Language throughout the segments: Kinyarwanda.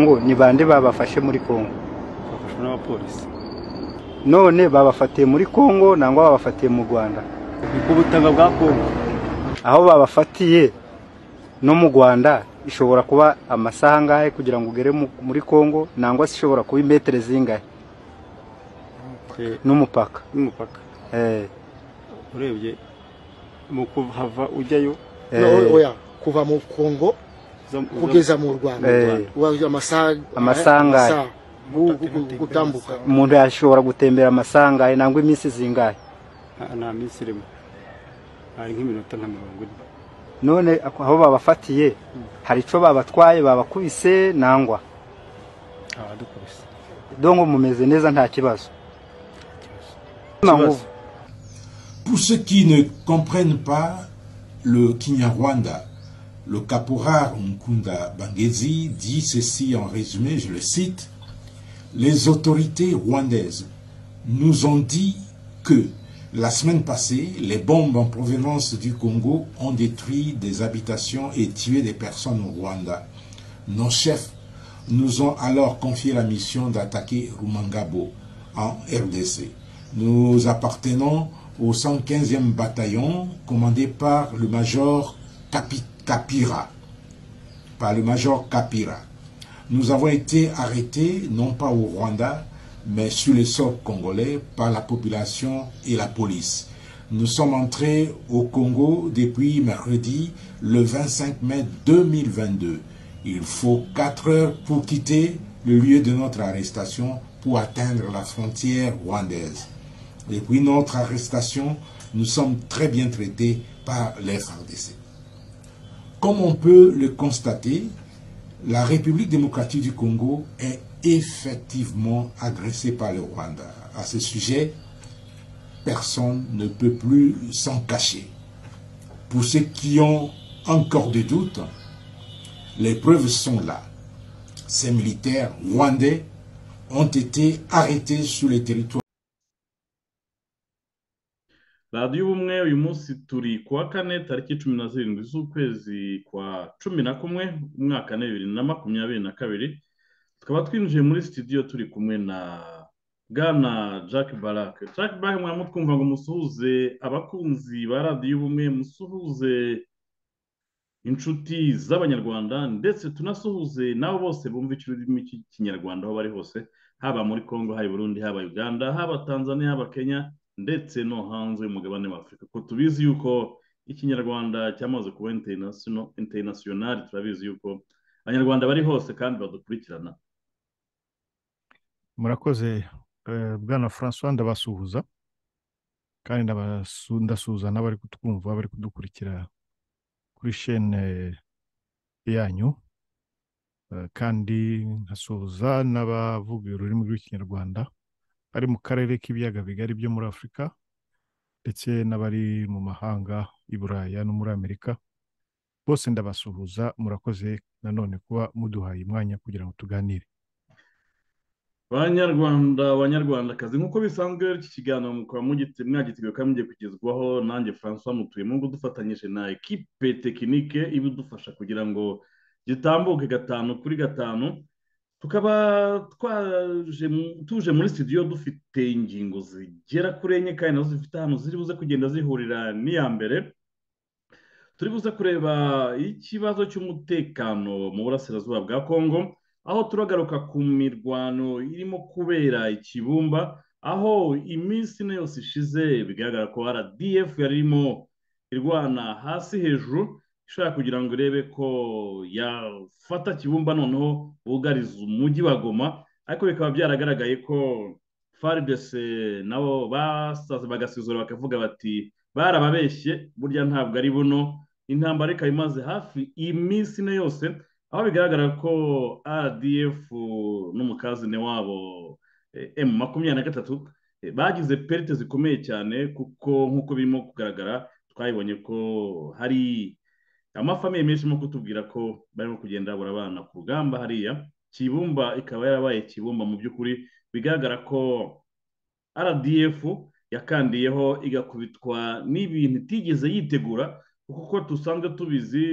ngo ni bande babafashe muri Kongo bafashwe n'abapolisi none babafatiye muri Kongo nangwa babafatiye mu Rwanda ni ku butaka bwa kongo aho babafatiye no mu Rwanda ishobora kuba amasaha angahe kugira ngo ugere mu- muri Kongo nangwa se ishobora kuba imetero zingahe Eh, n'umupaka n'umupaka eh urebye mu kuhava ujyayo eh, No, oya kuva mu kongo uza- uza- kugeza mu rwanda Eh. Uba- amasaha Amasaha angahe? amasaha gu- gu- gu- gutambuka umuntu yashobora gutembera amasaha angahe nangwa iminsi zingahe nta- nta minsi irimo hari nk'iminota nka mirongo ine none ako- aho babafatiye hari ico babatwaye babakubise nangwa abadukubise dongo mumeze neza nta kibazo Kibazo. Pour ceux qui ne comprennent pas le Kinyarwanda, le caporal Mkunda Bangezi dit ceci en résumé, je le cite, Les autorités rwandaises nous ont dit que la semaine passée, les bombes en provenance du Congo ont détruit des habitations et tué des personnes au Rwanda. Nos chefs nous ont alors confié la mission d'attaquer Rumangabo en RDC. Nous appartenons au 115e bataillon commandé par le major Kapi- Kapira. Par le major Kapira. Nous avons été arrêtés non pas au Rwanda, mais sur le sol congolais par la population et la police. Nous sommes entrés au Congo depuis mercredi le 25 mai 2022. Il faut 4 heures pour quitter le lieu de notre arrestation pour atteindre la frontière rwandaise. Depuis notre arrestation, nous sommes très bien traités par les FARDC. Comme on peut le constater, la République démocratique du Congo est effectivement agressée par le Rwanda. À ce sujet, personne ne peut plus s'en cacher. Pour ceux qui ont encore des doutes, les preuves sont là. Ces militaires rwandais ont été arrêtés sur le territoire. radiyo ubumwe uyu munsi turi ku wa kane tariki cumi na zirindwi z'ukwezi kwa cumi na kumwe umwaka ni bibiri na makumyabiri na kabiri tukaba twinjiye muri sitidiyo turi kumwe na bwana jack barak jack barak mwaba mutwumva ngo musuhuze abakunzi ba radiyo ubumwe musuhuze inshuti z'abanyarwanda ndetse tunasuhuze n'abo bose bumva ikirurimi cy'ikinyarwanda aho bari hose haba muri congo haba i burundi haba uganda haba tanzania haba kenya ndetse no hanze y'umugabane wa afurika kuko tubizi yuko ikinyarwanda cyamaze kuba international- international turabizi yuko abanyarwanda bari hose kandi badukurikirana murakoze eh, bwana francois ndabasuhuza kandi ndabasu- ndasuhuza n'abari kutwumva bari kudukurikira kuri shene yanyu Eh, kandi nkasuhuza n'abavuga ururimi rw'ikinyarwanda bari mu karere k'ibiyaga bigari byo muri afurika ndetse n'abari mu mahanga i buraya no muri amerika bose ndabasuhuza murakoze nanone kuba muduhaye umwanya kugira ngo tuganire banyarwanda banyarwandakazi nk'uko bisanzwe rero iki kiganiro mukaba mugite- mwagiteguye kandi mugiye kugezwaho nanjye francois mutuyemo ngo dufatanyije na ekipe tekinike ibidufasha kugira ngo gitambuke gatanu kuri gatanu tukaba twaje mu- tuje muri studio dufite ingingo zigera kuri enye kandi nazo zifite ahantu ziri buze kugenda zihurira n'iya mbere turi buze kureba ikibazo cy'umutekano mu burasirazuba bwa kongo aho turagaruka ku mirwano irimo kubera ikibumba aho iminsi ine yose ishize bigaragara ko rdf yari irimo irwana hasi hejuru ishaka kugira ngo irebe ko yafata kibumba noneho bugariza umujyi wa goma ariko bikaba byaragaragaye ko fardc nabo basaze bagasizora bakavuga bati barababeshye burya ntabwo ari buno intambara ikaba imaze hafi iminsi ine yose aho bigaragara ko rdf n'umukazine wabo eh, m makumyabiri na gatatu eh, bagize perite zikomeye cyane kuko nk'uko birimo kugaragara twabibonye ko hari amafamiye menshi arimo kutubwira ko barimo kugenda barabana ku rugamba hariya kibumba ikaba yarabaye kibumba mu by'ukuri bigaragara ko rdf yakandiyeho igakubitwa n'ibintu itigeze yitegura kuko dusanzwe tubizi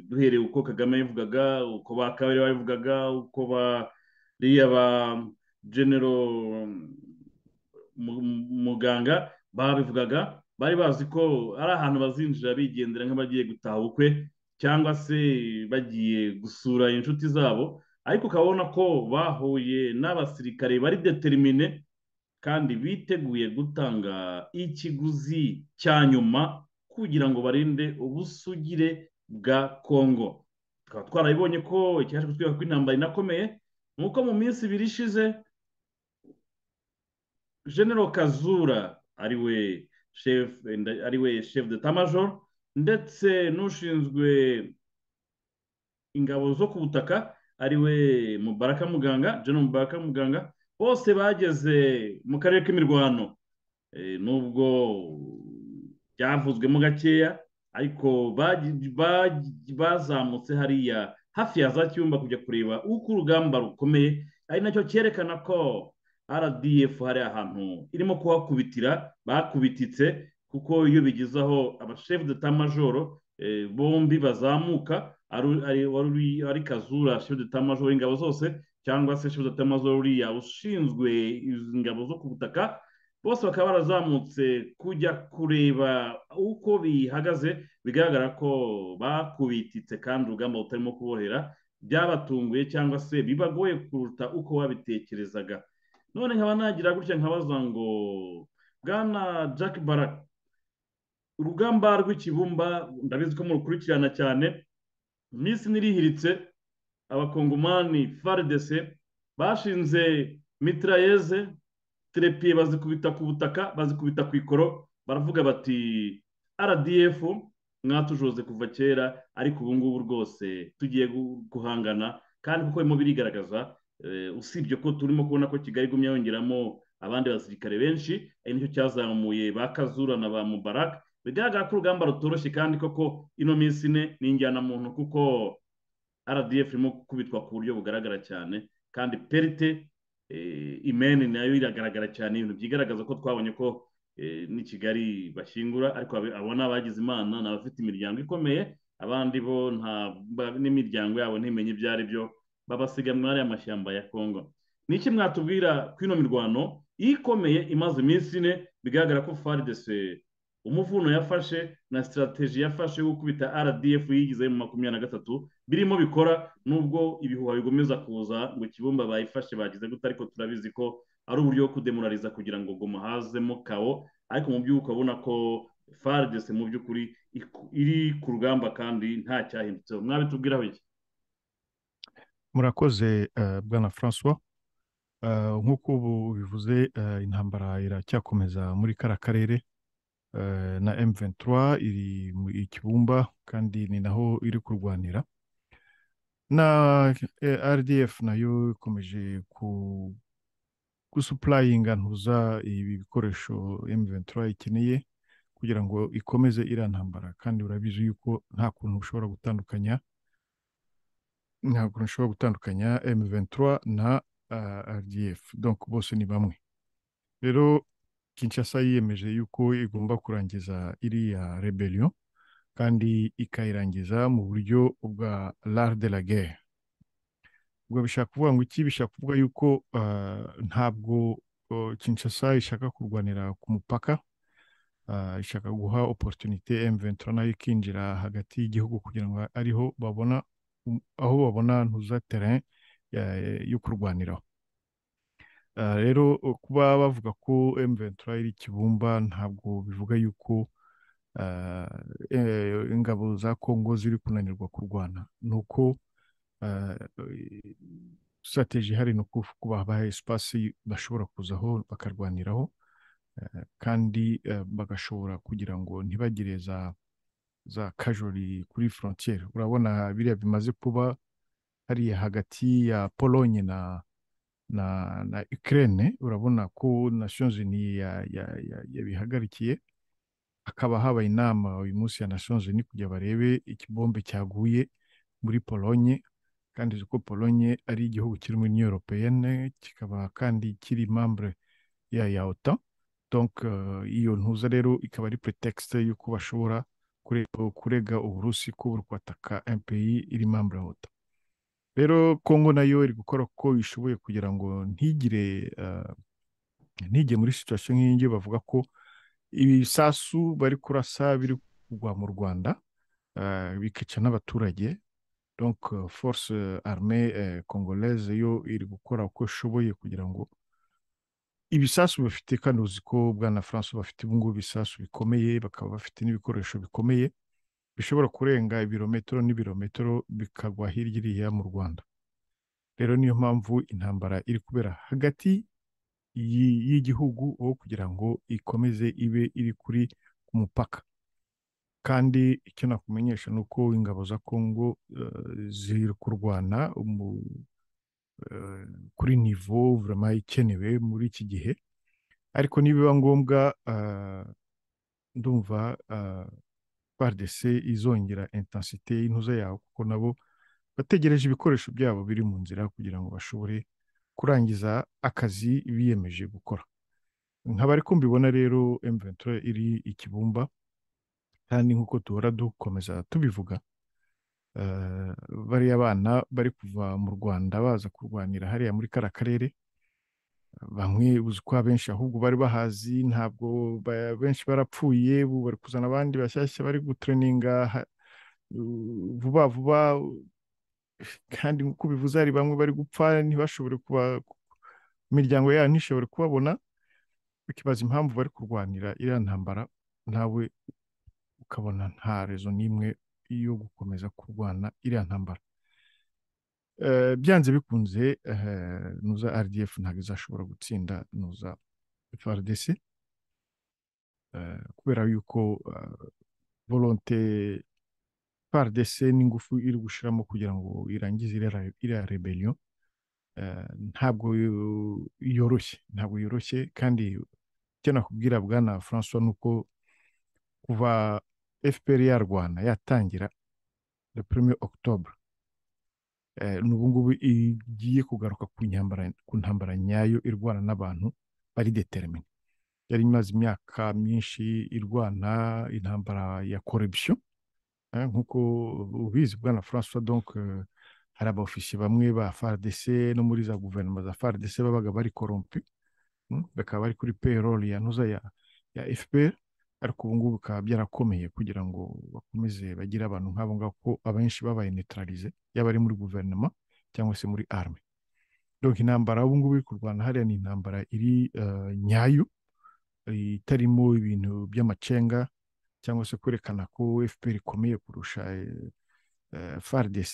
duhereye uko kagame yabivugaga uko ba kabiri babivugaga uko bariya ba genero muganga babivugaga bari bazi ko ari ahantu bazinjira bigendera nk'abagiye gutaha ubukwe cyangwa se bagiye gusura inshuti zabo ariko ukabona ko bahuye n'abasirikare bari deterimine kandi biteguye gutanga ikiguzi cya nyuma kugira ngo barinde ubusugire bwa kongo tukaba twarabibonye ko ikibazo kutwibuka ko intambara inakomeye ni uko mu minsi ibiri ishize genero kazura ari we ari we shefu de tamajor ndetse n'ushinzwe ingabo zo ku butaka ari we mubaraka muganga genero mubaraka muganga bose bageze mu karere k'imirwano nubwo byavuzwemo gakeya ariko bazamutse hariya hafi ya za cyumba kujya kureba uko urugamba rukomeye ari nacyo cyerekana ko rdf hari ahantu irimo kuhakubitira bakubititse kuko iyo bigezeho abashefu de tamajoro bombi bazamuka ari kazura shefu de tamajoro ingabo zose cyangwa se shefu de tamajoro uriya ushinzwe ingabo zo ku butaka bose bakaba barazamutse kujya kureba uko bihagaze bigaragara ko bakubititse kandi urugamba rutarimo kubohera byabatunguye cyangwa se bibagoye kuruta uko babitekerezaga none nkaba nagira gutya nkabaza ngo bwana jack barak urugamba rw'ikibumba ndabizi ko murukurikirana cyane minsi nirihiritse abakongomani faridese bashinze mitirayeze terepiye bazikubita ku butaka bazikubita ku ikoro baravuga bati rdf mwatujoze kuva kera ariko ubu ngubu rwose tugiye guhangana kandi kuko birimo birigaragaza usibye ko turimo kubona ko kigali igumye yongeramo abandi basirikare benshi ari nicyo cyazamuye ba kazura na ba mubaraka bigaragara ko urugamba rutoroshye kandi koko ino minsi ine ni injyanamuntu kuko rdf irimo gukubitwa ku buryo bugaragara cyane kandi perite imeni nayo iragaragara cyane ibintu byigaragaza ko twabonye ko ni kigali bashyingura ariko abona abagize imana ni abafite imiryango ikomeye abandi bo n'imiryango yabo ntimenye ibyo ari byo babasiga muri ariya mashyamba ya kongo ni iki mwatubwira ko ino mirwano ikomeye imaze iminsi ine bigaragara ko faridese umuvuno yafashe na sitarateji yafashe yo gukubita rdf yigize mu makumyabiri na gatatu birimo bikora nubwo ibihuha bigomeza kuza ngo ikibumba bayifashe bagize gute ariko turabizi ko ari uburyo bwo kudemorariza kugira ngo goma hazemo kawo ariko mu by'uko ukabona ko faridese mu by'ukuri iri ku rugamba kandi nta cyahindutseho mwabitubwiraho iki murakoze bwana francois nk'uko ubu bivuze intambara iracyakomeza muri kara karere na M23 iri mu ikibumba kandi ni naho iri kurwanira na rdf nayo ikomeje gusupurayinga ntuza ibi bikoresho M23 ikeneye kugira ngo ikomeze iriya ntambara kandi urabizi yuko nta kuntu ushobora gutandukanya ntabwo nshobora gutandukanya M23 na RDF donc bose ni bamwe rero Kinshasa yiyemeje yuko igomba kurangiza iriya rebellion kandi ikayirangiza mu buryo bwa l'art de la guerre ubwo bishaka kuvuga ngo iki bishaka kuvuga yuko ntabwo Kinshasa ishaka kurwanira ku mupaka ishaka guha opportunité M23 nayo ikinjira hagati y'igihugu kugira ngo ariho babona aho babona ntuza terrain yo kurwaniraho rero kuba bavuga ko M23 iri kibumba ntabwo bivuga yuko ingabo za Congo ziri kunanirwa kurwana ni uko strategy ihari ni uko babaha espace bashobora kuzaho bakarwaniraho kandi bagashobora kugira ngo ntibagire za za kajuri kuri frontiere urabona biriya bimaze kuba hariya hagati ya polonye na na na ukraine urabona ko nations unies yabihagarikiye hakaba habaye inama uyu munsi ya nations unies kugira barebe ikibombe cyaguye muri polonye kandi uzi ko polonye ari igihugu kiri muri uniyo europeyene kikaba kandi kiri mambure ya ya ota donc eh, iyo ntuza rero ikaba ari pretext y'uko bashobora kure- kurega uburusi ko buri kwataka impeyi iri mambure ya ota rero kongo nayo iri gukora uko ishoboye kugira ngo ntigire eh, ntigire muri situation nk'iyi ngiyi bavuga ko ibisasu bari kurasa biri kugwa mu rwanda eh, bikica n'abaturage donc euh, force euh, armée euh, congolaise yo iri gukora uko ishoboye kugira ngo ibisasu bafite kandi uzi ko bwana france bafite ubungubu ibisasu bikomeye bakaba bafite n'ibikoresho bikomeye bishobora kurenga ibirometero n'ibirometero bikagwa hirya iriya mu rwanda rero niyo mpamvu intambara iri kubera hagati y'i- y'igihugu aho kugira ngo ikomeze ibe iri kuri ku mupaka kandi icyo nakumenyesha ni uko ingabo za kongo eh, ziri kurwana mu- eh, kuri nivo vurema ikenewe muri iki gihe ariko nibiba ngombwa eh, ndumva prdc izongera intensite y'intuza yawo kuko nabo bategereje ibikoresho byabo biri mu nzira kugira ngo bashobore kurangiza akazi biyemeje gukora nkaba ariko mbibona rero mventura iri ikibumba kandi nk'uko duhora dukomeza tubivuga eh, bariya bana bari kuva mu rwanda baza kurwanira hariya muri kara karere bamwe uzi ko abenshi ahubwo bari bahazi ntabwo ba- benshi barapfuye ubu bari kuzana abandi bashyashya bari gutureninga ha- u- vuba vuba u- kandi nk'uko bivuze hari bamwe bari gupfa ntibashobore kuba imiryango yabo ntishobore kubabona ukibaza impamvu bari kurwanira iriya ntambara nawe ukabona nta rezo n'imwe yo gukomeza kurwana iriya ntambara Eh, byanze bikunze eh, nuza rdf ntabwo izashobora gutsinda nuza frdc Eh, kubera yuko eh, volonte frdc n'ingufu iri gushiramo kugira ngo irangize iriya re- iriya rebellion eh, ntabwo yo- yoroshye ntabwo yoroshye kandi icyo nakubwira bwana francois ni uko kuva fpr yarwana yatangira le premier octobre eh, n'ubu ngubu igiye kugaruka ku nyambara ku ntambara nyayo irwana n'abantu bari determine yari imaze imyaka myinshi irwana intambara ya corruption eh, nk'uko ubizi bwana François donc eh, hari abaofisiye bamwe ba FARDC no muri za guverinoma za FARDC babaga bari corrompu mm, bakaba bari kuri payroll ya ntuza ya, ya FPR ariko ubu ngubu bikaba byarakomeye kugira ngo bakomeze bagire abantu nk'abo ngabo ko abenshi babaye neutralize yaba ari muri guverinoma cyangwa se muri arme donc intambara ubu ngubu iri kurwana hariya ni intambara iri eh, nyayo eh, itarimo ibintu by'amacenga cyangwa se kwerekana ko FPR ikomeye kurusha eh, eh, FARDC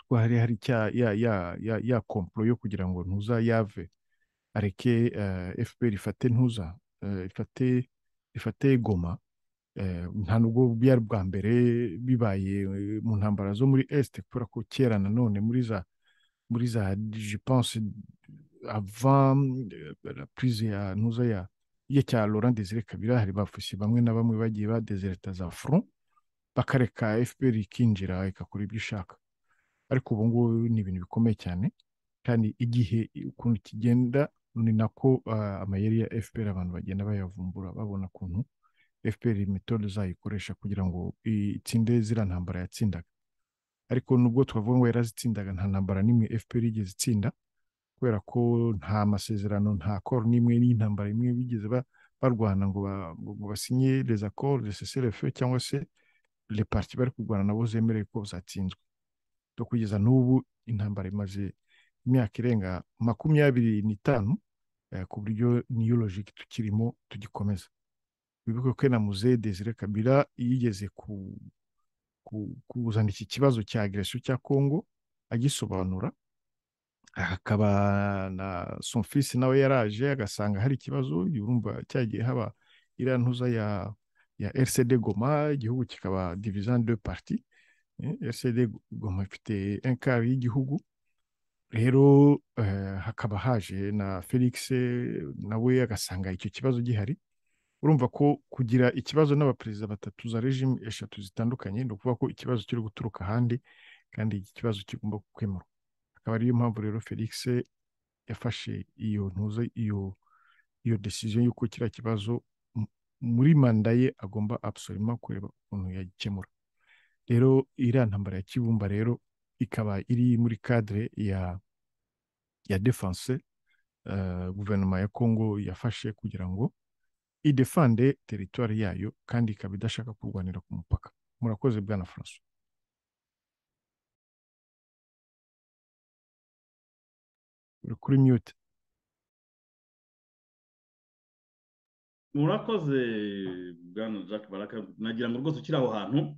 ko hari hari cya ya ya ya ya komplo yo kugira ngo ntuza yave areke eh, FPR ifate ntuza eh, ifate ifate Goma eh, nta nubwo byari bwa mbere bibaye eh, mu ntambara zo muri Est kubera ko kera nanone muri za muri za je pense avant eh, la prise ya ntuza ya ya cya Laurent Désiré Kabila hari bafusi bamwe na bamwe bagiye badezereta za front bakareka FPR ikinjira ikakora ibyo ishaka ariko ubu ngubu ni ibintu bikomeye cyane kandi igihe ukuntu kigenda ni nako ah, amayeri ya FPR abantu bagenda bayavumbura babona ukuntu FPR metode izayikoresha kugira ngo itsinde ziriya ntambara yatsindaga ariko nubwo twavuga ngo yarazitsindaga nta ntambara n'imwe FPR yigeze itsinda kubera ko nta masezerano nta koro n'imwe n'intambara imwe bigeze ba- barwana ngo ba- ngo basinye les accords de cessez-le-feu cyangwa se les parties bari kurwana nabo zemerewe ko zatsinzwe to kugeza n'ubu intambara imaze imyaka irenga makumyabiri n'itanu eh, ku buryo niyo logike tukirimo tugikomeza wibuke ko namuze Desire Kabila yigeze ku, ku, kuzana iki kibazo cya agression cya Congo agisobanura hakaba na son fils nawe yaraje agasanga hari ikibazo yumva cyagiye haba iriya ntuza ya ya RCD Goma igihugu kikaba division de parti RCD Goma ifite enkari y'igihugu rero eh, hakaba haje na Felix eh, nawe agasanga icyo kibazo gihari urumva ko kugira ikibazo n'abaperezida batatu za regime eshatu zitandukanye ni ukuvuga ko ikibazo kiri guturuka ahandi kandi iki kibazo kigomba gukemurwa akaba ariyo mpamvu rero felix yafashe iyo ntuze iyo iyo decision y'uko kiriya kibazo m- muri manda ye agomba absolument kureba ukuntu yagikemura rero iriya ntambara ya kibumba rero ikaba iri muri cadre ya ya defense eh, guverinoma ya congo yafashe kugira ngo idefande teritwari yayo kandi ikaba idashaka kurwanira ku mupaka murakoze bwana francois uri kuri mute murakoze bwana jack baraka nagira ngo rwose ukiri aho hantu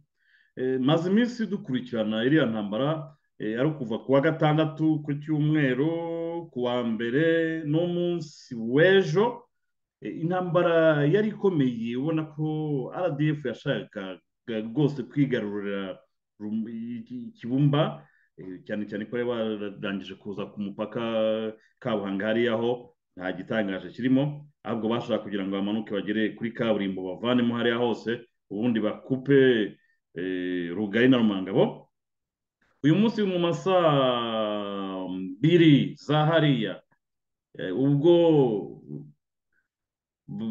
Eh, maze iminsi dukurikirana iriya ntambara eh, ari ukuva ku wa gatandatu ku cyumweru ku wa mbere n'umunsi w'ejo Eh, intambara yari ikomeye ubona ko rdf yashakaga rwose kwigarurira Rum- i- i- kibumba eh, cyane cyane ko bari bararangije kuza ku mupaka kabuhanga hariya aho nta gitangaje kirimo ahubwo bashaka kugira ngo bamanuke bagere kuri kaburimbo bavanemo hariya hose ubundi bakupe eh, rugari na rumangabo uyu munsi mu masaa mbiri za hariya eh, ubwo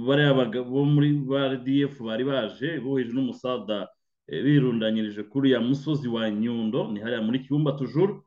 bariya bagabo bo muri ba rdf bari baje boheje n'umusada eh, birundanyirije kuri ya musozi wa nyundo ni hariya muri kibumba tujuru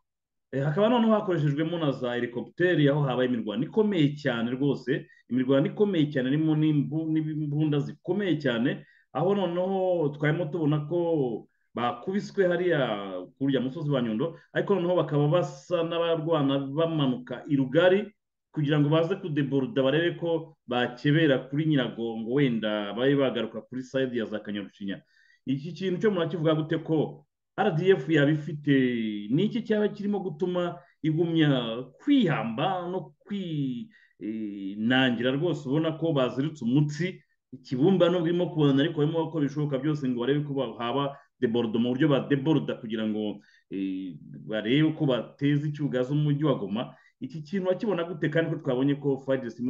Eh, hakaba noneho hakoreshejwemo na za helikopiteri aho habaye imirwano ikomeye cyane rwose imirwano ikomeye cyane irimo n'imbu- n'imbunda zikomeye cyane aho noneho twarimo tubona ko bakubiswe hariya kurya musozi wa nyundo ariko noneho bakaba basa n'abarwana bamanuka i rugari kugira ngo baze kudeboruda barebe ko bakebera kuri nyiragongo wenda babe bagaruka kuri sayidi ya za kanyarucinya iki kintu cyo murakivuga gute ko rdf yaba ifite ni iki cyaba kirimo gutuma igumya kwihamba no kwinangira rwose ubona ko baziritse umutsi ikibumba nubwo irimo kubona ariko barimo gukora ibishoboka byose ngo barebe ko haba deborodo mu buryo badeboroda kugira ngo eh, barebe ko bateza icyugazo mu mujyi wa goma iki kintu bakibona gute kandi ko twabonye ko fagisi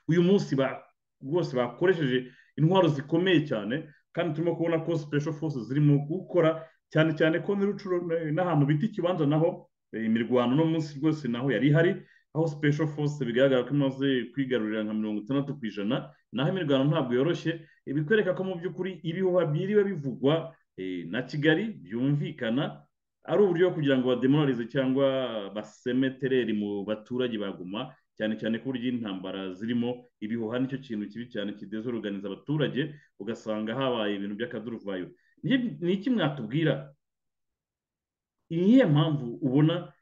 uyu munsi ba- rwose bakoresheje intwaro zikomeye cyane kandi turimo kubona ko special forces zirimo gukora cyane cyane ko muri rucuru eh, n'ahantu bita ikibanza naho eh, imirwano no munsi rwose naho yari ihari aho special force bigaragara ko imaze kwigarurira nka mirongo itandatu ku ijana naho imirwano ntabwo yoroshye eh, bikwereka ko mu by'ukuri ibihuha byiriwe bivugwa eh, na kigali byumvikana ari uburyo bwo kugira ngo bademoralize cyangwa baseme tereri mu baturage baguma cyane cyane ko uburyo intambara zirimo ibihuha nicyo kintu kibi cyane kidezoruganiza abaturage ugasanga habaye ibintu by'akaduruvayo Ni- ni iki mwatubwira ni iyihe mpamvu ubona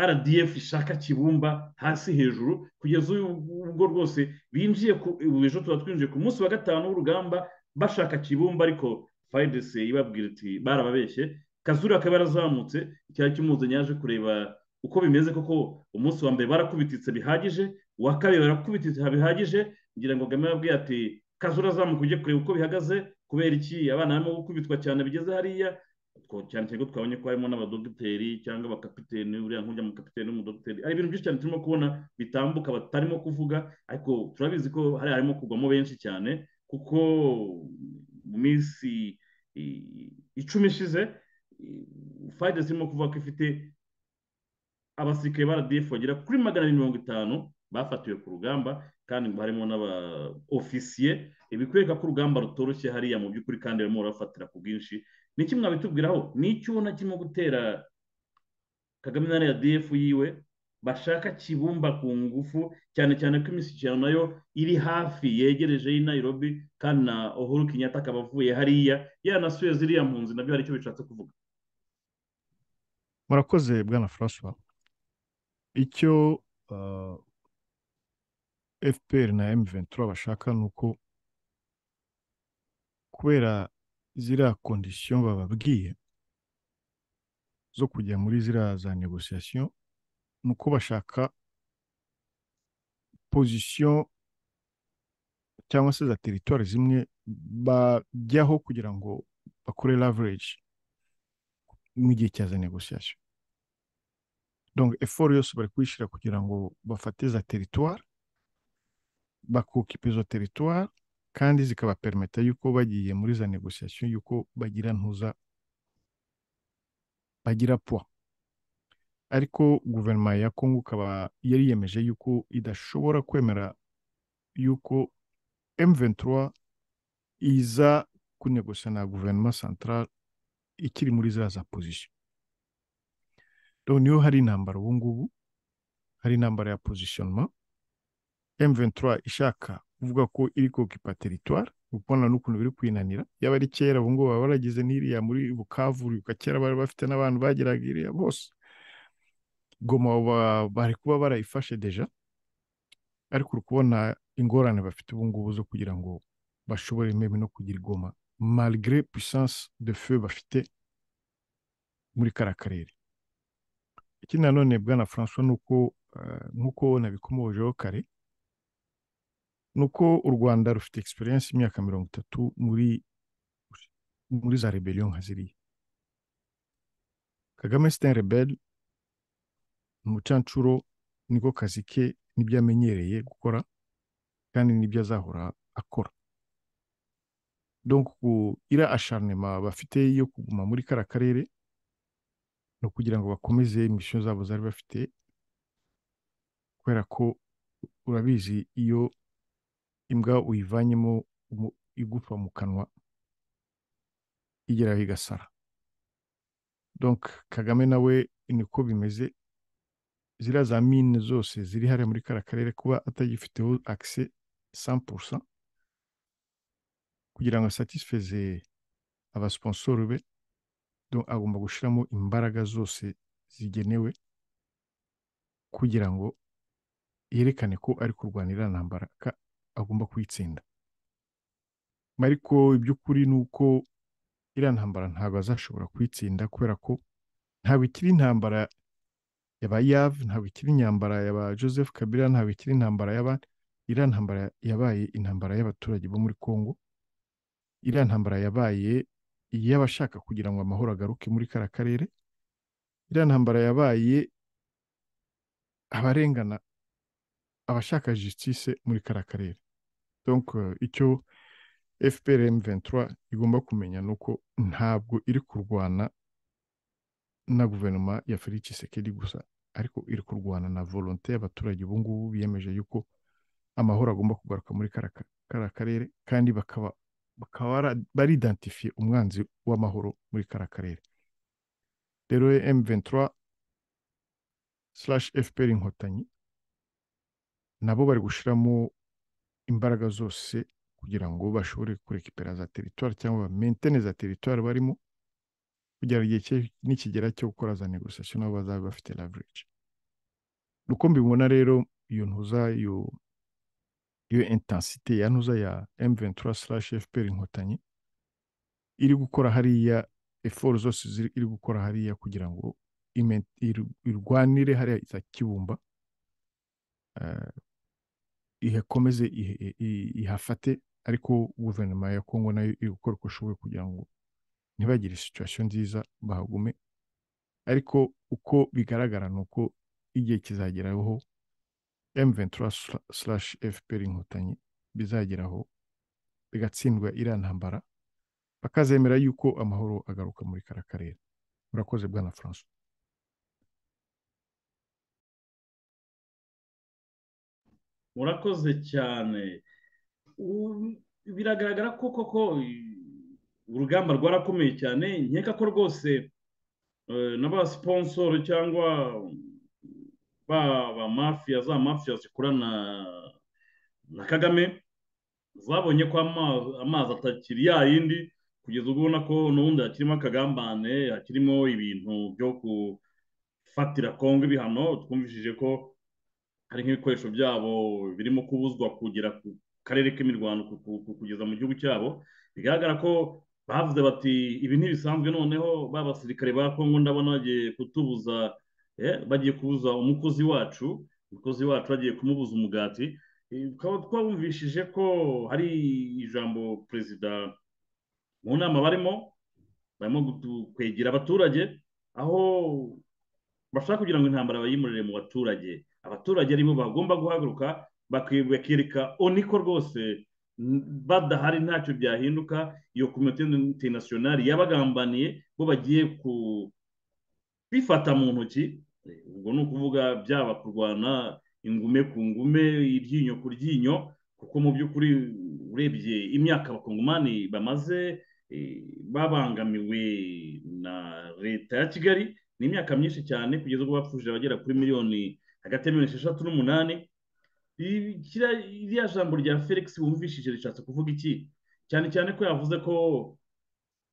rdf ishaka kibumba hasi hejuru kugeza ubu ubwo rwose binjiye ku ubu ejo tuba twinjiye ku munsi wa gatanu w'urugamba bashaka kibumba ariko fayidesi ibabwira iti barababeshye kazuri akaba yarazamutse icyari kimuzanye yaje kureba uko bimeze koko umunsi wa mbere barakubititse bihagije uwa kabiri barakubititse bihagije ngira ngo kagame yababwiye ati kazura azamuka ujye kureba uko bihagaze kubera iki abana barimo gukubitwa cyane bigeze hariya Two- cyane cyane ko twabonye ko harimo n'abadogiteri cyangwa abakapiteni uriya nk'ujya mu kapiteni n'umudogiteri ari ibintu byinshi cyane turimo kubona bitambuka batarimo kuvuga ariko turabizi ko hari harimo kugwamo benshi cyane kuko mu minsi i- icumi ishize i- fayida zirimo kuvuga ko ifite abasirikare ba RDF bagera kuri magana abiri mirongo itanu bafatiwe ku rugamba kandi ngo harimo n'aba ofisiye ibikwereka ko urugamba rutoroshye hariya mu by'ukuri kandi barimo barafatira ku bwinshi ni iki mwabitubwiraho ni iki ubona kirimo gutera kagame na rdf yiwe bashaka kibumba ku ngufu cyane cyane ko imishyikirano nayo iri hafi yegereje y'i nairobi kandi na uhuru kenyatta akaba avuye hariya yanasuye ziriya mpunzi nabyo hari icyo bishatse kuvuga murakoze bwana francois icyo uh, fpr na m23 bashaka ni uko kubera ziriya kondisiyo bababwiye zo kujya muri ziriya za negosiyasiyo ni uko bashaka pozisiyo cyangwa se za teritwari zimwe bajyaho kugira ngo bakore leverage mu gihe cya za negosiyasiyo donc effort yose bari kuyishyira kugira ngo bafate za teritwari bakukipa izo teritwari kandi zikabaperimeta yuko bagiye muri za negosiyasiyo yuko bagira ntuza bagira puwa ariko guverinoma ya kongo ikaba yariyemeje yuko idashobora kwemera yuko M23 iza kunegosa na guverinoma central ikiri muri za za position donc niyo hari intambara ubu ngubu hari intambara ya positionnement M23 ishaka kuvuga ko iri kokipa territoire ubona n'ukuntu biri kwinanira yaba ari kera ubu ngubu baba baragize n'iriya muri bukavu uribuka kera bari bafite n'abantu bageraga iriya bose goma bari kuba barayifashe deja ariko uri kubona ingorane bafite ubu ngubu zo kugira ngo bashobore meme no kugira igoma malgré puissance de feu bafite muri kara karere ikindi nanone bwana francois ni uko nk'uko nabikomojeho kare ni uko u rwanda rufite experience y'imyaka mirongo itatu muri muri za rebellion nka ziriya kagame sitin rebelle umucancuro niko kazi ke nibyo amenyereye gukora kandi nibyo azahora akora donc ira acharnement bafite yo kuguma muri kara karere ni ukugira ngo bakomeze imisiyo zabo zari bafite kubera ko urabizi iyo imbwa uyivanyemo igupfa mu kanwa igeraho igasara donc kagame nawe niko bimeze ziriya za mine zose ziri hariya muri kara karere kuba atagifiteho akise sampurusa kugira ngo asatisfeze abasiponsoru be agomba gushyiramo imbaraga zose zigenewe kugira ngo yerekane ko ari kurwanira ntambara agomba kuyitsinda ariko iby'ukuri ni uko iriya ntambara ntabwo azashobora kuyitsinda kubera ko ntabwo ikiri intambara yaba yave ntabwo ikiri intambara yaba joseph kabila ntabwo ikiri intambara y'abandi iriya ntambara yabaye intambara y'abaturage bo muri congo iriya ntambara yabaye iy'abashaka kugira ngo amahoro agaruke muri kara karere iriya ntambara yabaye abarengana abashaka justice muri kara karere donc icyo fpr m23 igomba kumenya ni uko ntabwo iri kurwana na guverinoma ya felix sekedi gusa ariko iri kurwana na volonte y'abaturage ubu ngubu biyemeje yuko amahoro agomba kugaruka muri kara karere kandi bakaba bakaba baridentifiye umwanzi w'amahoro muri kara karere rero m23 fpr inkotanyi nabo bari gushyiramo imbaraga zose kugira ngo bashobore kurekipera za teritwari cyangwa mentene za teritwari barimo kugera igihe nikigera cyo gukora za negosiyasiyo nabo bazaba bafite laverage uko mbibona rero iyo ntuza yo iyo intensite ya ntuza ya M23 slash FPR inkotanyi iri gukora hariya effort zose iri gukora hariya kugira ngo irwanire hariya za kibumba ihakomeze ihafate ariko guverinoma ya kongo nayo iri gukora uko ishoboye kugira ngo ntibagire situwasiyo nziza bahagume ariko uko bigaragara ni uko igihe kizageraho M23 slash FPR inkotanyi bizageraho bigatsindwa iriya ntambara bakazemera yuko amahoro agaruka muri kara karere urakoze bwana François murakoze cyane biragaragara ko koko urugamba rwarakomeye cyane nkeka ko rwose n'abasiponsoro cyangwa ba mafiya za mafiya zikorana na kagame zabonye ko amazi atakiri ya yindi kugeza ubwo ubona ko n'ubundi hakirimo akagambane hakirimo ibintu byo gufatira kongo ibihano twumvishije ko hari nk'ibikoresho byabo birimo kubuzwa kugera ku karere k'imirwano kugeza mu gihugu cyabo bigaragara ko bavuze bati ibi ntibisanzwe noneho ba basirikare ba kongo ndabona bagiye kutubuza bagiye kubuza umukozi wacu umukozi wacu bagiye kumubuza umugati tukaba twabumvishije ko hari ijambo perezida mu nama barimo barimo kwegera abaturage aho bashaka kugira ngo intambara bayimurire mu baturage abaturage aribo bagomba guhaguruka bakereka oniko rwose badahari ntacyo byahinduka iyo komite interinasiyonari yabagambaniye bo bagiye ku bifata mu ntoki eh, ubwo ni ukuvuga byaba kurwana ingume ku ngume iryinyo ku ryinyo kuko mu by'ukuri urebye imyaka abakongomani bamaze eh, babangamiwe na leta ya kigali ni imyaka myinshi cyane kugeza ubwo bapfushije abagera kuri miliyoni hagati ya miliyoni esheshatu n'umunani Kiriya- iriya jambo rya felix wumvishije rishatse kuvuga iki cyane cyane ko yavuze ko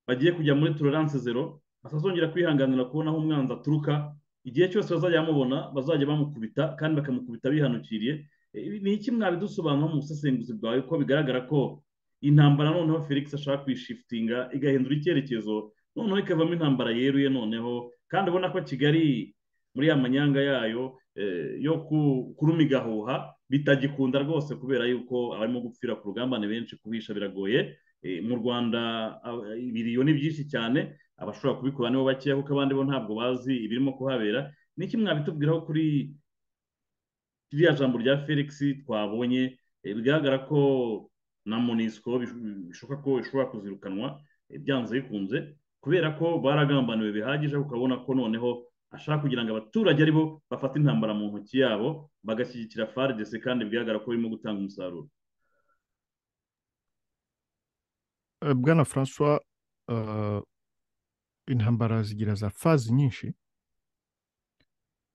bagiye kujya muri tolerance zero atazongera kwihanganira kubona aho umwanzi aturuka igihe cyose bazajya bamubona bazajya bamukubita kandi bakamukubita bihanukiriye Eh, ni iki mwabidusobanura mu busesenguzi bwawe ko bigaragara ko intambara noneho felix ashaka kuyishifitinga igahindura icyerekezo noneho ikavamo intambara yeruye noneho kandi ubona ko kigali muri ya manyanga yayo eh, yo ku- kurumiga ahuha bitagikunda rwose kubera yuko abarimo gupfira ku rugamba ni benshi kuhisha biragoye Eh, mu rwanda ab- ibiriyo ni byinshi cyane abashobora kubikora nibo bakeya kuko abandi bo ntabwo bazi ibirimo kuhabera ni iki mwabitubwiraho kuri ririya jambo rya felix twabonye eh, bigaragara ko na monisco bish- bishoboka ko ishobora kuzirukanwa eh, byanze bikunze kubera ko baragambaniwe bihagije ukabona ko noneho ashaka kugira ngo abaturage aribo bafate intambara mu ntoki yabo bagashyigikira fardc kandi bigaragara ko birimo gutanga umusaruro Eh, bwana francois eh, intambara zigira za fazi nyinshi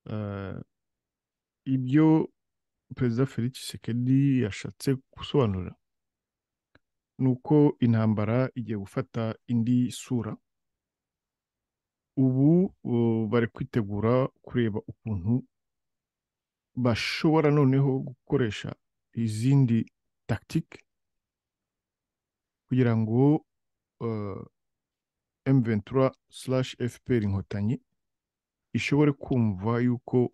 Eh, ibyo perezida felix tshisekedi yashatse gusobanura ni uko intambara igiye gufata indi sura ubu eh, bari kwitegura kureba ukuntu bashobora noneho gukoresha izindi tagitike kugira ngo eh, M23 slash FPR inkotanyi ishobore kumva yuko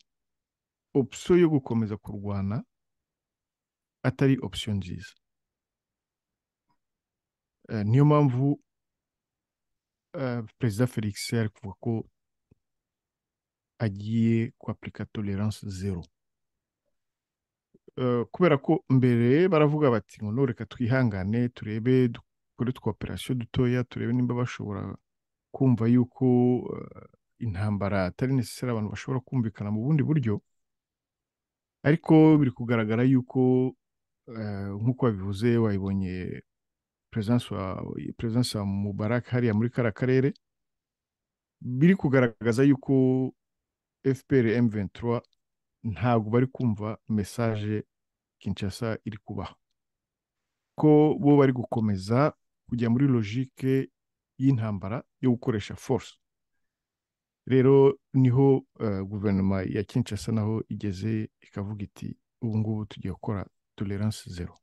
opsiyo yo gukomeza kurwana atari opsiyo nziza Eh, niyo mpamvu eh, perezida felix ari kuvuga ko agiye kwapurika tolerance zero Eh, kubera ko mbere baravuga bati ngo reka twihangane turebe dukore tw'operasiyo dutoya turebe nimba bashobora kumva yuko eh, intambara atari necessary abantu bashobora kumvikana mu bundi buryo ariko biri kugaragara yuko eh, nk'uko wabivuze wayibonye perezidansi wa perezidansi wa mubarak hariya muri kariya karere biri kugaragaza yuko fpr m23 ntabwo bari kumva mesaje kinshasa iri kubaha ko bo bari gukomeza kujya muri logike y'intambara yo gukoresha force rero niho eh, guverinoma ya kinshasa naho igeze ikavuga iti ubu ngubu tugiye gukora tolerance zero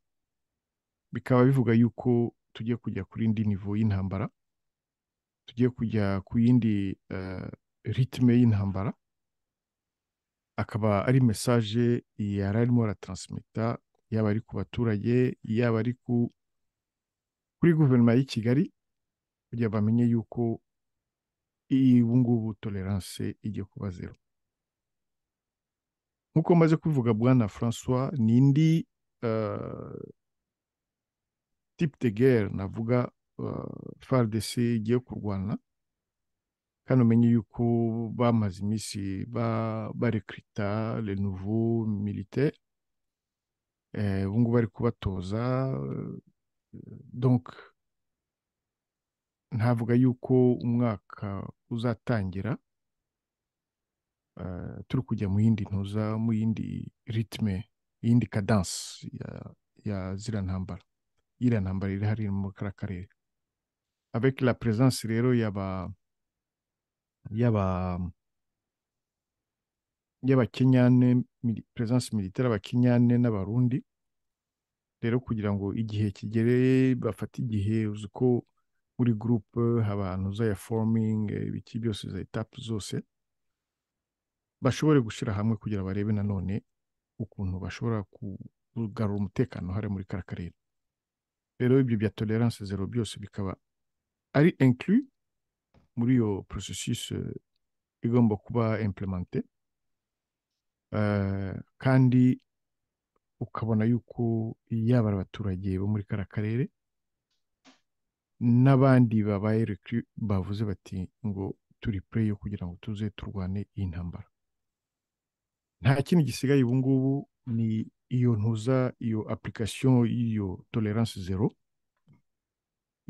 bikaba bivuga yuko tugiye kujya kuri indi nivo y'intambara tugiye kujya ku yindi eh, ritme y'intambara akaba ari mesaje yari arimo aratransmita yaba ari ku baturage yaba ari ku kuri guverinoma y'i kigali kugira bamenye yuko iyi ubu ngubu tolerance igiye kuba zero nk'uko maze kubivuga bwana francois ni indi eh, type de guerre navuga eh, fardc igiye kurwana kandi umenye yuko bamaze iminsi ba- barekrita le nouveau militaire eh, ubu ngubu bari kubatoza eh, donc ntavuga yuko umwaka uzatangira eh, turi kujya mu yindi ntuza mu yindi ritme yindi cadence ya, ya ziriya ntambara iriya ntambara iri hariya muri kariya karere avec la présence rero y'aba y'aba y'abakenyane mili- présence militaire abakenyane n'abarundi rero kugira ngo igihe kigere bafate igihe uzi ko muri gurupe haba zaya forumingi ibiki byose za etapu zose bashobore gushyira hamwe kugira barebe nanone ukuntu bashobora kugarura umutekano hariya muri kariya karere rero ibyo bya tolerance zero byose bikaba ari inclus muri iyo processus eh, igomba kuba implemente Eh, kandi ukabona yuko yaba ari abaturage bo muri kariya karere n'abandi babaye recru bavuze bati ngo turi play yo kugira ngo tuze turwane iyi ntambara nta kindi gisigaye ubu ngubu ni iyo ntuza iyo application y'iyo tolerance zero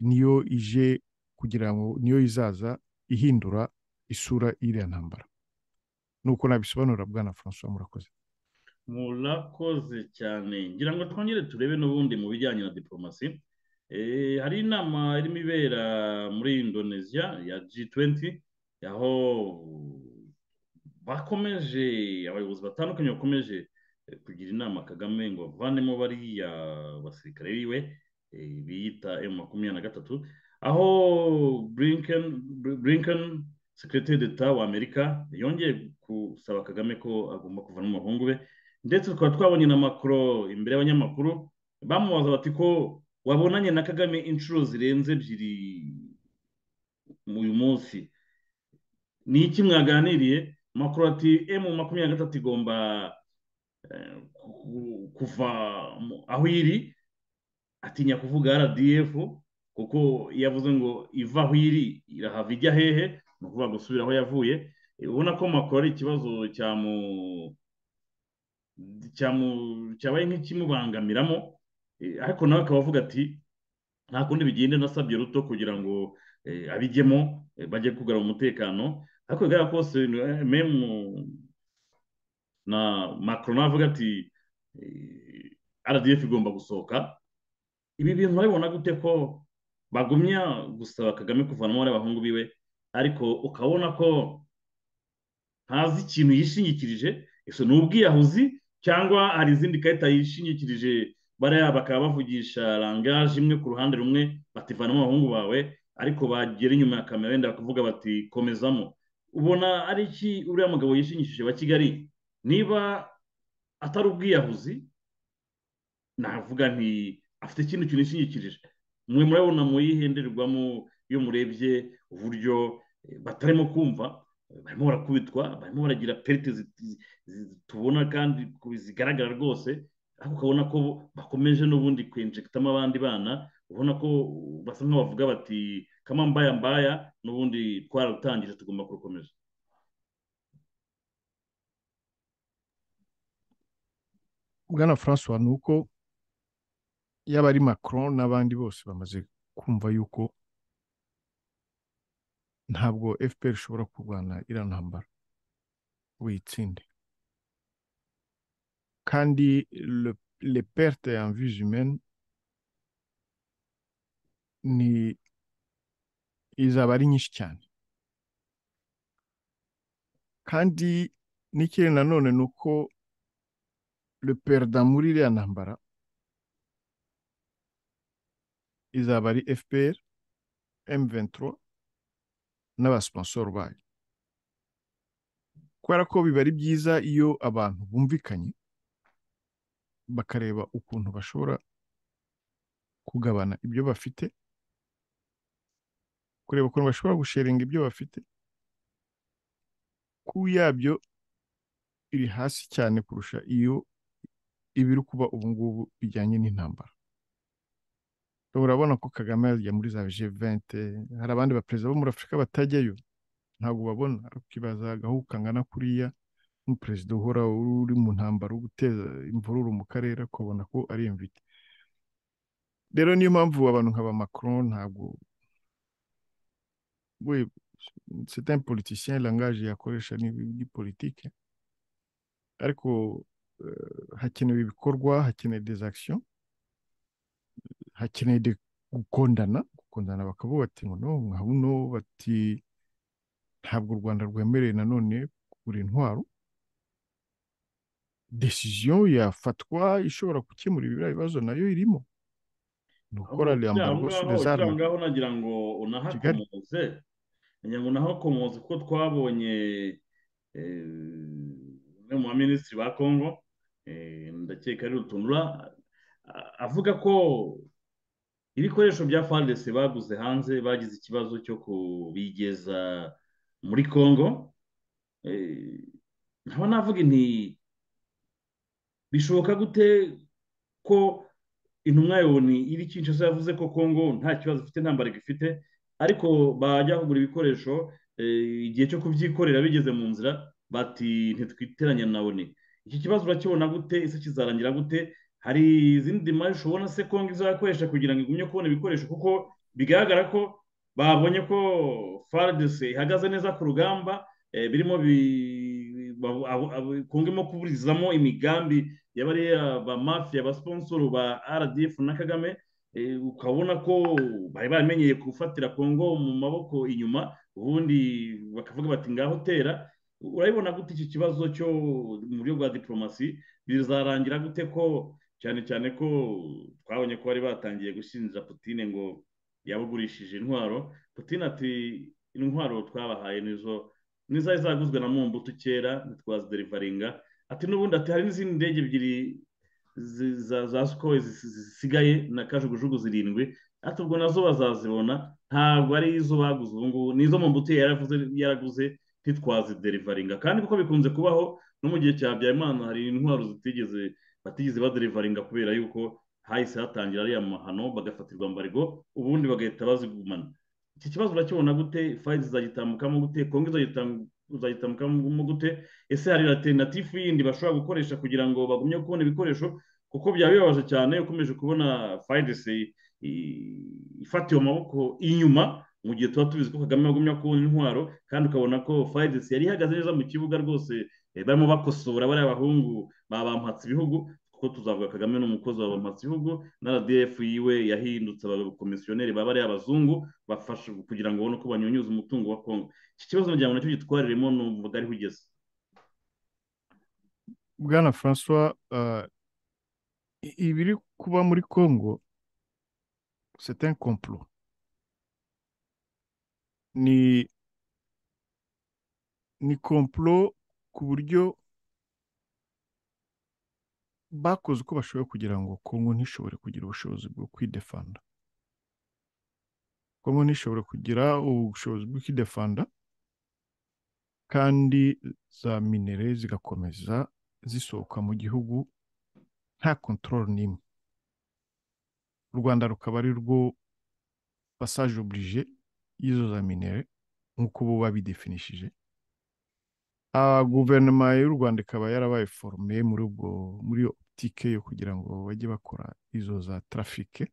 niyo ije kugira ngo niyo izaza ihindura isura y'iriya ntambara nuko nabisobanura bwana francois murakoze murakoze cyane ngira ngo twongere turebe n'ubundi mu bijyanye na diporomasi Eh, hari inama irimo ibera muri indonesia ya g20 aho bakomeje abayobozi batandukanye bakomeje eh, kugira inama kagame ngo avanemo bariya basirikare biwe eh, biyita m makumyabiri na gatatu aho blinken blinken sekreteri d'etat wa amerika yongeye gusaba kagame ko agomba kuvana umuhungu we ndetse tukaba twabonye na macron imbere y'abanyamakuru bamubaza bati ko wabonanye na kagame inshuro zirenze ebyiri uyu munsi ni iki mwaganiriye makuru ati emu makumyabiri na gatatu igomba eh, ku- kuva mu- aho iri atinya kuvuga rdf kuko iyo avuze ngo iva aho iri irahava ijya hehe ni ukuvuga gusubira aho yavuye Eh, ubona ko makuru ari ikibazo cyamu cyamu- cyabaye nk'ikimubangamiramo Eh, ariko nawe akaba avuga ati nta kundi bigenda nasabye ruto kugira ngo eh, abijyemo eh, bajye kugarura umutekano ariko bigaragara ko bose eh, memu na macron nawe avuga ati eh, rdf igomba gusohoka ibi bintu urabibona gute ko bagumya gusaba kagame kuvanamo bariya bahungu biwe ariko ukabona ko ntazi ikintu yishingikirije ese ni ubwiyahuzi cyangwa hari izindi karita yishingikirije bariya bakaba bavugisha langaje imwe ku ruhande rumwe bativanamo abahungu bawe ariko bagera inyuma ya kamera wenda bakavuga bati komezamo ubona ari iki uriya mugabo yishingikirije wa kigali niba atari ubwiyahuzi navuga nti afite ikindi kintu yishingikirije mwe murabona mu yihenderwamo iyo murebye uburyo eh, batarimo kumva barimo barakubitwa barimo baragira perite zi- zi- zi- tubona kandi ku- zigaragara rwose ariko ukabona ko bakomeje n'ubundi kwinjegitamo abandi bana ubona ko basa nk'aho bavuga bati kama mbaya mbaya n'ubundi twararutangije tugomba kurukomeza bwana francois ni uko yaba ari macron n'abandi bose bamaze kumva yuko ntabwo fpr ishobora kurwana iriya ntambara ngo uyitsinde kandi le- le perte en vies humaines ni izaba ari nyinshi cyane kandi n'ikindi nanone ni uko le perda muri iriya ntambara izaba ari fpr m23 n'abasipansoro bayo kubera ko biba ari byiza iyo abantu bumvikanye bakareba ukuntu bashobora kugabana ibyo bafite kureba ukuntu bashobora gusharinga ibyo bafite ku yabyo iri hasi cyane kurusha iyo ibiri kuba ubu ngubu bijyanye n'intambara urabona ko kagame yajya muri za g 20 hari abandi baperezida bo muri afurika batajyayo ntabwo babona ariko ibaza agahugu kangana kuriya nk'umuperezida uhora uri mu ntambara wo guteza imvururu mu karere akabona ko ari imvite rero niyo mpamvu abantu nka ba macron ntabwo we c'est un politicien langage yakoresha ni ni politike ariko eh, hakenewe ibikorwa hakenewe des actions hakenewe de- gukundana gukundana bakavuga bati ngo no nka buno bati ntabwo u rwanda rwemerewe nanone kugura intwaro desiziyo yafatwa ishobora gukemura ibiriya bibazo nayo irimo ni ukora le embargo sur les kiriya armes ngaho nagira ngo unahakomoze nagira ngo unahakomoze kuko twabonye eh, umwe mu baminisitiri ba kongo eh, ndakeka ari rutunura a- avuga ko ibikoresho bya fardc baguze hanze bagize ikibazo cyo kubigeza muri kongo Eh, nkaba navuga nti bishoboka gute ko intumwa yoni iri Kinshasa yavuze ko Kongo nta kibazo ifite nta mbaraga ifite ariko bajya kugura ibikoresho eh, igihe cyo kubyikorera bigeze mu nzira bati ntitwiteranya nawe ni iki kibazo urakibona gute ese kizarangira gute hari izindi mari ushobora se kongo izakoresha kugira ngo igumye kubona ibikoresho kuko bigaragara ko babonye ko faradese ihagaze neza ku rugamba eh, birimo bi- babu- abu- abu- kongo irimo kuburizamo imigambi y'abariya ba mafiya ba sponsoro ba rdf na kagame eh, ukabona ko bari baramenyeye gufatira kongo mu maboko inyuma ubundi bakavuga bati ngaho tera urabibona gute iki kibazo cyo mu buryo bwa diporomasi bizarangira gute ko cyane cyane ko twabonye ko bari batangiye gushinja putine ngo yabugurishije intwaro putine ati intwaro twabahaye nizo n'izari zaguzwe na mumbutu kera ntitwaziderivaringa ati n'ubundi ati hari n'izindi ndege ebyiri zi- za za sikoro zisigaye na kajugujugu zirindwi ati ubwo nazo bazazibona ntabwo ari izo baguze ubu ngubu ni izo mumbutu yaravuze yaraguze ntitwaziderivaringa kandi kuko bikunze kubaho no mu gihe cya Habyarimana hari intwaro zitigeze batigeze baderivaringa kubera yuko hahise hatangira ariya mahano bagafatirwa mbarego ubundi bagahita bazigumana iki kibazo urakibona gute fayizi zagitambukamo gute kongo izagitambu- izagitambukamo gute ese hari alternative yindi bashobora gukoresha kugira ngo bagumye kubona ibikoresho kuko byaba bibabaje cyane ukomeje kubona fayizi ifatiwe amaboko inyuma mu gihe tuba tubizi ko kagame yagumya kubona intwaro kandi ukabona ko fayizi yari ihagaze neza mu kibuga rwose eh, barimo bakosora bariya bahungu babampatse ibihugu kuko tuzavuga kagame n'umukozi wa bampatse ibihugu na rdf yiwe yahindutse abakomisiyoneri ba bariya bazungu bafasha kugira ngo babone uko banyunyuza umutungo wa kongo iki kibazo nagira ngo nacyo gitwariremo numvaga ariho ugeze bwana francois ah, i- ibiri kuba muri congo c'est un complot ni ni complot ku buryo bakoze uko bashoboye kugira ngo kongo ntishobore kugira ubushobozi bwo kwidefanda kongo ntishobore kugira ubushobozi bwo kwidefanda kandi za minere zigakomeza zisohoka mu gihugu nta kontorore n'imwe u rwanda rukaba ari rwo passage oblige y'izo za minere nk'uko bo babidefinishije Ah, guverinoma y'u rwanda ikaba yarabaye forume muri ubwo muri iyo optike yo kugira ngo bajye bakora izo za trafike